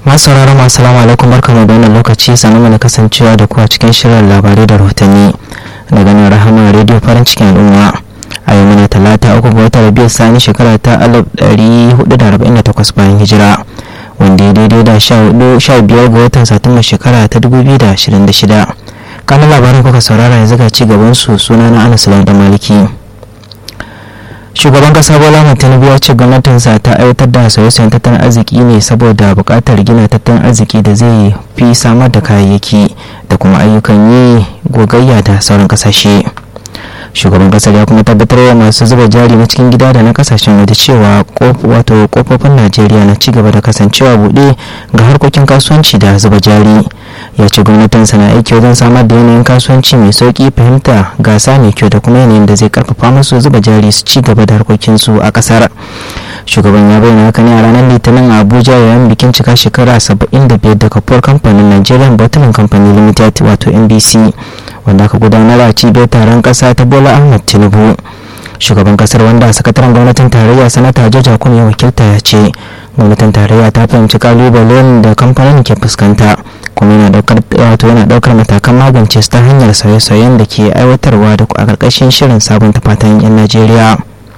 masu sauraron masu salamu alaikum barkamu da wannan lokaci sannan mana kasancewa da kuwa cikin shirin labarai da rahotanni daga nan rahama rediyo farin cikin al'umma a yau muna talata uku ga watan rabiyar sani shekara ta alif ɗari hudu da arba'in da takwas bayan hijira wanda ya daidai da sha biyar ga watan satumba shekara ta dubu biyu da ashirin da shida kanan labaran kuka saurara yanzu ga ci gaban su suna na anas da maliki shugaban kasa bola tinubu ya ce gwamnatinsa ta aiwatar da sauye-sauyen tattalin arziki ne saboda buƙatar gina tattalin arziki da zai fi samar da kayayyaki da kuma ayyukan yi gogayya da sauran kasashe shugaban kasar ya kuma tabbatar wa masu zuba jari na cikin gida da na kasashen waje cewa wato kofofin najeriya na ci gaba da kasancewa buɗe ga harkokin kasuwanci da zuba jari ya ce gwamnatinsa na aiki wajen samar da yanayin kasuwanci mai sauki fahimta gasa mai kyau da kuma yanayin da zai karfafa musu zuba jari su ci gaba da harkokinsu a kasar shugaban ya bayyana haka ne a ranar litinin a abuja yayin bikin cika shekara 75 da kafuwar kamfanin nigerian bottling company limited wato nbc wanda aka gudanar a cibiyar taron kasa ta bola ahmed tinubu shugaban kasar wanda sakataren gwamnatin tarayya sanata jaja kun ya wakilta ya ce gwamnatin tarayya ta fahimci kalubalen da kamfanin ke fuskanta kuma yana daukar wato yana daukar matakan magance su ta hanyar sauye-sauyen da ke aiwatarwa da a karkashin shirin sabunta fatan yan najeriya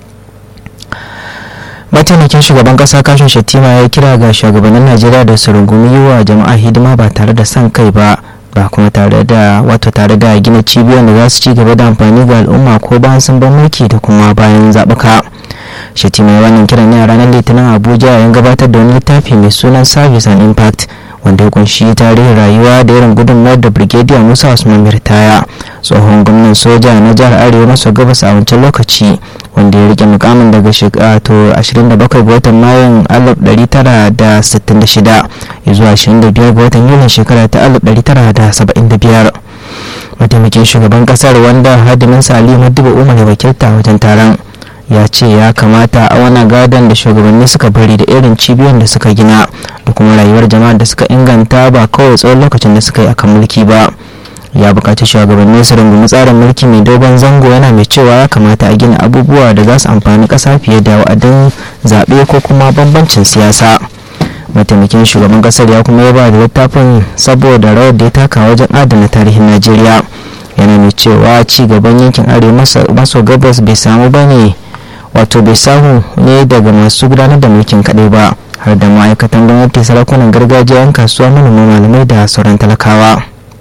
mataimakin shugaban kasa kashin shatima ya kira ga shugabannin najeriya da su rungumi yi wa jama'a hidima ba tare da son kai ba ba kuma tare da wato tare da gina cibiyoyin da za su ci gaba da amfani ga al'umma ko bayan sun bar mulki da kuma bayan zaɓuka shatima wannan kiran ne a ranar litinin abuja yayin gabatar da wani littafi mai sunan service and impact wanda ya kunshi tarihin rayuwa da irin gudunmawar da brigadier musa usman mirtaya tsohon gwamnan soja na jihar arewa maso gabas a wancan lokaci wanda ya rike mukamin daga shekara 27 ga watan mayun 1966 zuwa 25 ga watan yulin shekara ta 1975 mataimakin shugaban kasar wanda hadiminsa ali madiba umar ya wakilta wajen taron ya ce ya kamata a wani gadon da shugabanni suka bari da irin cibiyoyin da suka gina da kuma rayuwar jama'a da suka inganta ba kawai tsawon lokacin da suka yi akan mulki ba ya bukaci shugabanni su rungumi tsarin mulki mai dogon zango yana mai cewa ya kamata a gina abubuwa da za su amfani ƙasa fiye da wa'adin zaɓe ko kuma bambancin siyasa mataimakin shugaban ƙasar ya kuma yaba da littafin saboda rawar da ya taka wajen adana tarihin najeriya yana mai cewa ci gaban yankin arewa maso gabas bai samu ba ne wato bai samu ne daga masu gudanar da mulkin kaɗai ba har da ma'aikatan gwamnati sarakunan gargajiya 'yan kasuwa manoma malamai da sauran talakawa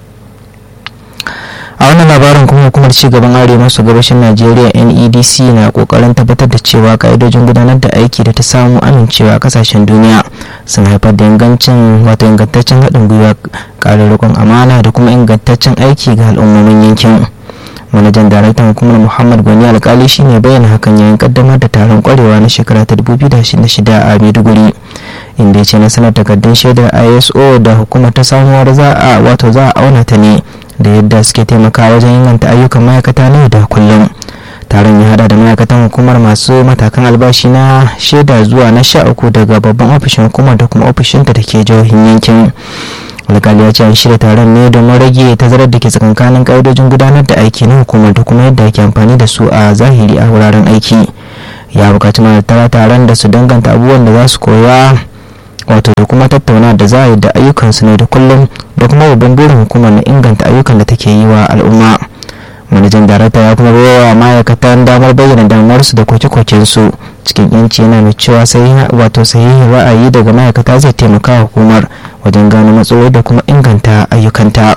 a wannan labarin kuma hukumar cigaban arewa maso gabashin najeriya nedc na kokarin tabbatar da cewa ka'idojin gudanar da aiki da ta samu amincewa a kasashen duniya sun haifar da ingancin wato ingantaccen haɗin gwiwa ƙarin rikon amana da kuma ingantaccen aiki ga al'ummomin yankin manajan daraktan hukumar muhammad gwani alkali shine bayyana hakan yayin kaddamar da taron kwarewa na shekara ta 2026 a maiduguri inda ya ce na sanar takardun shaidar iso da hukumar ta samuwar za a wato za a auna ta ne da yadda suke taimaka wajen inganta ayyukan ma'aikata na da kullum taron ya hada da ma'aikatan hukumar masu matakan albashi na shaida zuwa na sha uku daga babban ofishin hukumar da kuma ofishinta da ke jihohin yankin alkali ya ce an shirya taron ne domin rage tazarar da ke tsakankanin ƙa'idojin gudanar da aiki na hukumar da kuma yadda ake amfani da su a zahiri a wuraren aiki ya bukaci tara taron da su danganta abubuwan da za su koya wato da kuma tattauna da za a yi da ayyukansu ne da kullum da kuma babban burin hukumar na inganta ayyukan da take yi wa al'umma manajan darakta ya kuma bawa ma'aikatan damar bayyana damuwarsu da koke-kokensu cikin yanci yana mai cewa wato sahihin ra'ayi daga ma'aikata zai taimaka hukumar wajen gano matsaloli da kuma inganta ayyukanta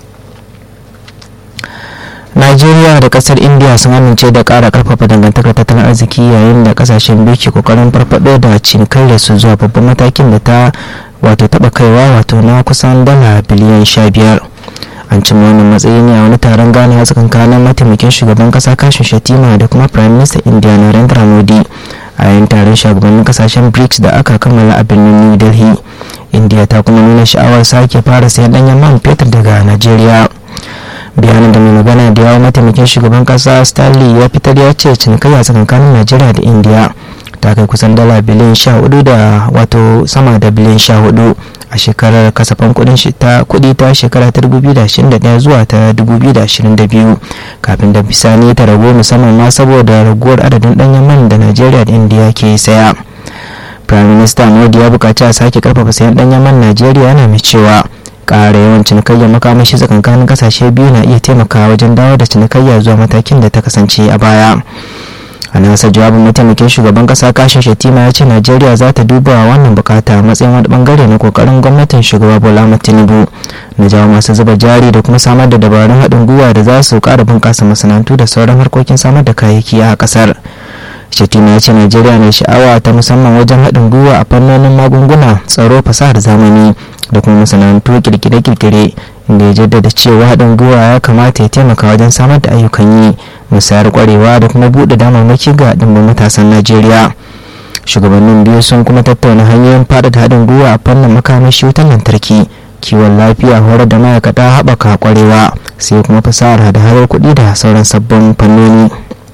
najeriya da kasar india sun amince da kara karfafa dangantakar tattalin arziki yayin da kasashen biyu ke kokarin farfado da cinikayyar su zuwa babban matakin da ta wato taba kaiwa wato na kusan dala biliyan sha biyar an cimma wannan matsayi ne a wani taron gane a tsakankanin mataimakin shugaban kasa kashin shatima da kuma prime minister india narendra modi a yayin taron shugabannin kasashen brics da aka kammala a birnin new delhi india ta kuma nuna sha'awar sake fara sayan danyen man fetur daga nigeria bayanin da mai magana da yawon mataimakin shugaban kasa stanley ya fitar ya ce cinikayya tsakanin nigeria da india ta kai kusan dala biliyan sha hudu da wato sama da biliyan sha hudu a shekarar kasafin kudin ta kudi ta shekara ta 2021 zuwa ta 2022 kafin da bisani ta ragu musamman ma saboda raguwar adadin danyen man da najeriya da indiya ke saya prime minister modi ya buƙaci a sake karfafa sayan ɗanyen man najeriya yana mai cewa ƙara yawan cinikayyar makamashi tsakankanin ƙasashe biyu na iya taimakawa wajen dawo da cinikayya zuwa matakin da ta kasance a baya a nasa jawabin mataimakin shugaban kasa kashin shatima ya ce najeriya za ta duba wannan bukata a matsayin wani bangare na kokarin gwamnatin shugaba bola tinubu na jawo masu zuba jari da kuma samar da dabarun haɗin gwiwa da za su ƙara bunƙasa masana'antu da sauran harkokin samar da kayayyaki a ƙasar shatima ya ce najeriya na sha'awa ta musamman wajen haɗin gwiwa a fannonin magunguna tsaro fasahar zamani da kuma masana'antu kirkire-kirkire inda ya jaddada cewa haɗin gwiwa ya kamata ya taimaka wajen samar da ayyukan yi musayar kwarewa da kuma buɗe damarmaki ga ɗimbin matasan najeriya shugabannin biyu sun kuma tattauna hanyoyin faɗaɗa haɗin gwiwa a fannin makamashi wutar lantarki kiwon lafiya horar da ma'aikata haɓaka kwarewa sai kuma fasahar hada-hadar kuɗi da sauran sabbin fannoni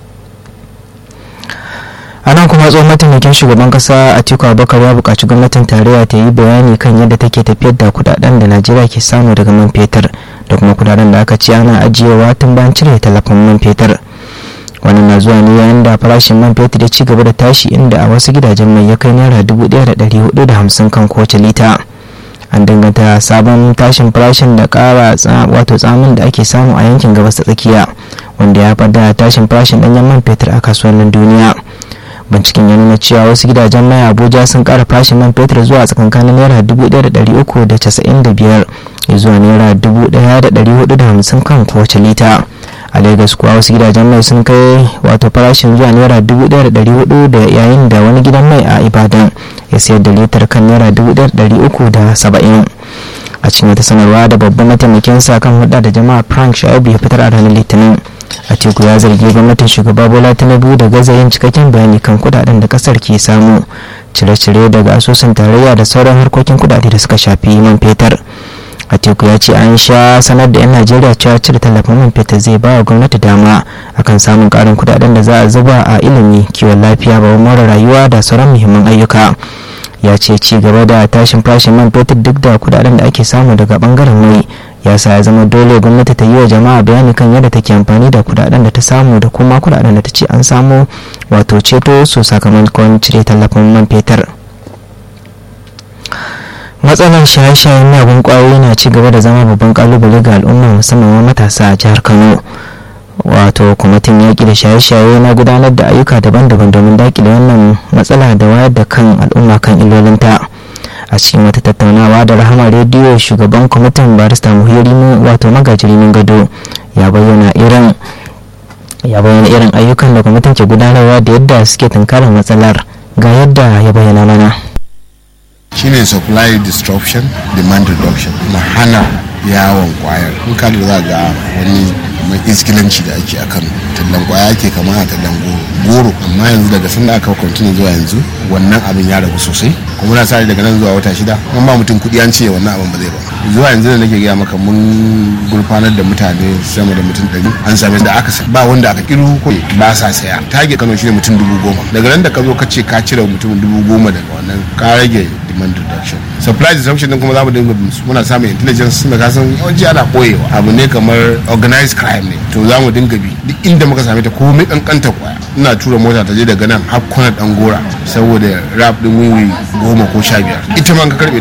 a nan kuma tsohon mataimakin shugaban kasa atiku abubakar ya buƙaci gwamnatin tarayya ta yi bayani kan yadda take tafiyar da kudaden da najeriya ke samu daga man fetur da kuma kudaden da aka ce ana ajiyewa tun bayan cire talafin man fetur wannan na zuwa ne yayin da farashin man fetur ya ci gaba da tashi inda a wasu gidajen mai ya kai naira dubu ɗaya da ɗari hudu da hamsin kan kowace lita an danganta sabon tashin farashin da ƙara wato tsamin da ake samu a yankin gabas ta tsakiya wanda ya da tashin farashin ɗanyen man fetur a kasuwannin duniya binciken ya nuna cewa wasu gidajen mai abuja sun kara farashin man fetur zuwa tsakankanin naira dubu ɗaya da ɗari uku da casa'in da biyar zuwa naira dubu ɗaya da ɗari hudu da hamsin kan kowace lita a lagos kuwa wasu gidajen mai sun kai wato farashin zuwa naira dubu ɗaya da ɗari hudu da yayin da wani gidan mai a ibadan ya sayar da litar kan naira dubu ɗaya da ɗari uku da saba'in a cikin wata sanarwa da babban mataimakin sa kan hulɗa da jama'a frank shaibu ya fitar a ranar litinin atiku ya zargi gwamnatin shugaba bola tinubu da gaza yin cikakken bayani kan kudaden da kasar ke samu cire-cire daga asusun tarayya da sauran harkokin kudade da suka shafi man fetur atiku ya ce an sha sanar da 'yan najeriya cewa cire tallafin man fetur zai ba wa gwamnati dama akan samun karin kudaden da za a zuba a ilimi kiwon lafiya babban mara rayuwa da sauran muhimman ayyuka ya ce ci gaba da tashin farashin man fetur duk da kudaden da ake samu daga bangaren mai ya sa ya zama dole gwamnati ta yi wa jama'a bayani kan yadda take amfani da kudaden da ta samu da kuma kudaden da ta ce an samu wato ceto su sakamakon cire tallafin man fetur matsalar shaye-shayen miyagun kwayoyi na ci gaba da zama babban kalubale ga al'umma musamman matasa a jihar kano wato kwamitin yaƙi da shaye-shaye na gudanar da ayyuka daban-daban domin daƙile wannan matsala da wayar da kan al'umma kan illolinta a cikin wata tattaunawa da rahama rediyo shugaban kwamitin barista muhiri wato magajirimin gado ya bayyana irin ya bayyana irin ayyukan da kwamitin ke gudanarwa da yadda suke tunkarar matsalar ga yadda ya bayyana mana shine supply disruption demand reduction na hana yawon kwayar in ka za ga wani mai iskilanci da ake a kano tallan kwaya ke kama a tallan goro amma yanzu daga sanda aka kwantini zuwa yanzu wannan abin ya ragu sosai kuma na sare daga nan zuwa wata shida an ba mutum kuɗi an ce wannan abin ba zai ba zuwa yanzu da nake gaya maka mun gurfanar da mutane sama da mutum ɗari an same da aka ba wanda aka kiru ko ba sa saya tage kano shine mutum dubu goma daga nan da ka zo ka ce ka cire mutum dubu goma daga wannan ka rage demand reduction supply disruption din kuma za mu dinga muna samun intelligence da kasan yawanci ana koyewa abu ne kamar organized crime ne to za mu dinga bi duk inda muka same ta komai kankanta kwaya ina tura mota ta je daga nan har kwana dan gora saboda rap din wiwi goma ko sha biyar ita ma ka karbe